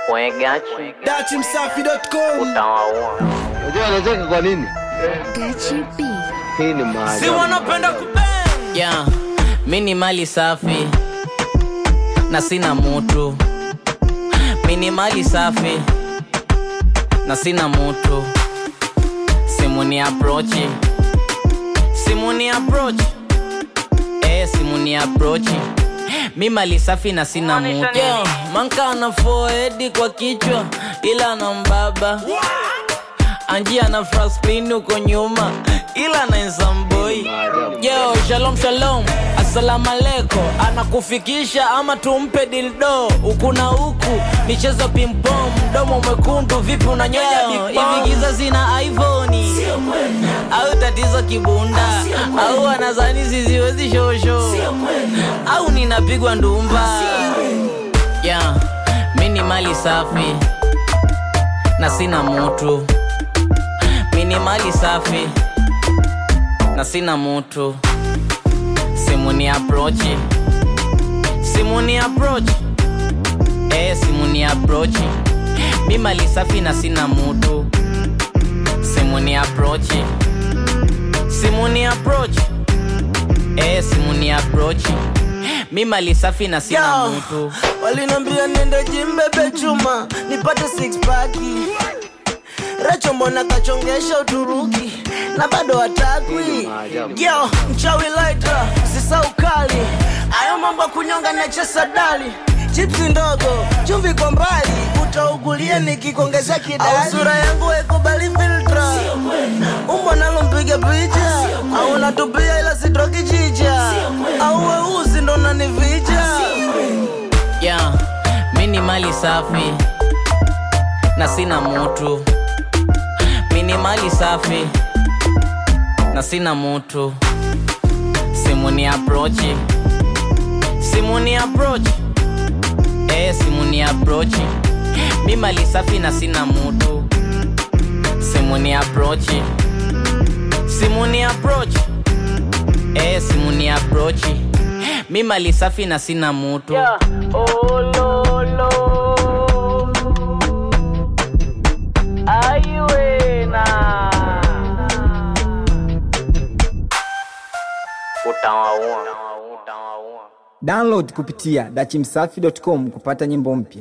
Wegachi Dachimsafi.com utawaua. Unajua anacheka kwa nini? Gachi B. Hii ni maajabu. si wanapenda kubang yeah. mi ni mali safi na sina mutu mi ni mali safi na sina mutu simu ni aprochi simu ni aprochi eh, simu ni aprochi mi mali safi na sina mutu yeah. manka ana foedi kwa kichwa ila na mbaba anjia na frasplin huko nyuma ila na nsamboi yo shalom shalom asalamu aleko anakufikisha ama tumpe dildo huku na huku michezo pimpom mdomo mwekundu vipi unanyonya hivi giza zina ivoni au tatizo kibunda au anazani ziziwezi shosho au ninapigwa ndumba yeah. mi ni mali safi na sina mutu mi ni mali safi na sina mutu simu ni aprochi simu ni aprochi eh, simu ni aprochi mi mali safi na sina mutu simu ni aprochi simu ni aprochi eh, simu ni aprochi mi mali safi na sina Yo, mutu walinambia niende jimbebe chuma nipate six paki recho mbona kachongesha uturuki na bado hatakwi yo mchawi laita sisa ukali ayo mambo ya kunyonga nachesa dali chipsi ndogo chumvi kwa mbali utaugulia nikikuongeza kidali sura yangu haikubali filtra umbo nalo mpiga picha au natupia ila sitoki chicha au weusi ndo nanivija yeah. mi ni mali safi na sina mutu mi ni mali safi na sina mutu simu ni aprochi simu ni aprochi eh, simu ni aprochi mi mali safi na sina mutu simu ni aprochi simu ni aprochi eh, simu ni aprochi mi mali safi na sina mutu yeah. oh, lo, lo. Aiwena. Utawaua. Utawaua. download kupitia dachimsafi.com kupata nyimbo mpya